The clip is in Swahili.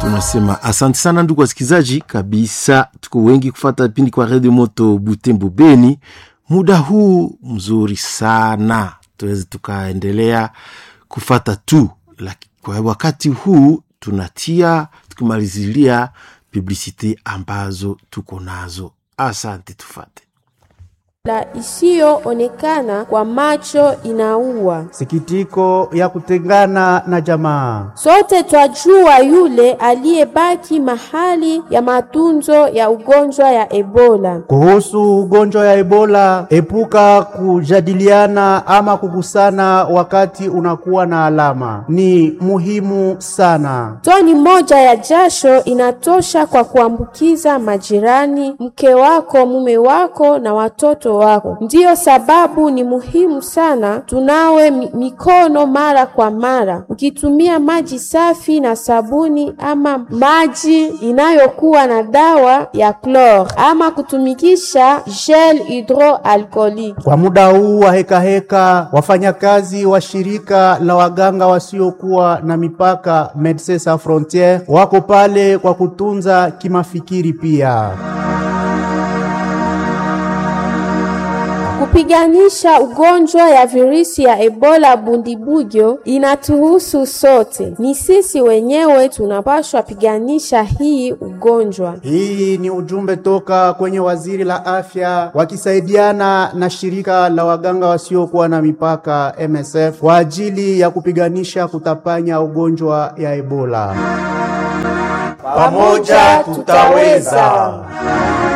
tunasema asante sana ndugu wasikilizaji, kabisa tuko wengi kufata vipindi kwa redio moto Butembo Beni. Muda huu mzuri sana tuweze tukaendelea kufata tu, lakini kwa wakati huu tunatia tukimalizilia publicite ambazo tuko nazo. Asante, tufate la isiyoonekana kwa macho inaua. Sikitiko ya kutengana na jamaa. Sote twajua yule aliyebaki mahali ya matunzo ya ugonjwa ya Ebola. Kuhusu ugonjwa ya Ebola, epuka kujadiliana ama kugusana wakati unakuwa na alama. Ni muhimu sana. Toni moja ya jasho inatosha kwa kuambukiza majirani, mke wako, mume wako na watoto wako. Ndiyo sababu ni muhimu sana tunawe mi- mikono mara kwa mara, ukitumia maji safi na sabuni ama maji inayokuwa na dawa ya klor ama kutumikisha gel hydroalcoolique. Kwa muda huu wa hekaheka, wafanyakazi wa shirika la waganga wasiokuwa na mipaka Medecins Sans Frontieres wako pale kwa kutunza kimafikiri pia. Kupiganisha ugonjwa ya virusi ya Ebola Bundibugyo inatuhusu sote. Ni sisi wenyewe tunapaswa piganisha hii ugonjwa. Hii ni ujumbe toka kwenye waziri la afya wakisaidiana na shirika la waganga wasiokuwa na mipaka MSF kwa ajili ya kupiganisha kutapanya ugonjwa ya Ebola. Pamoja tutaweza.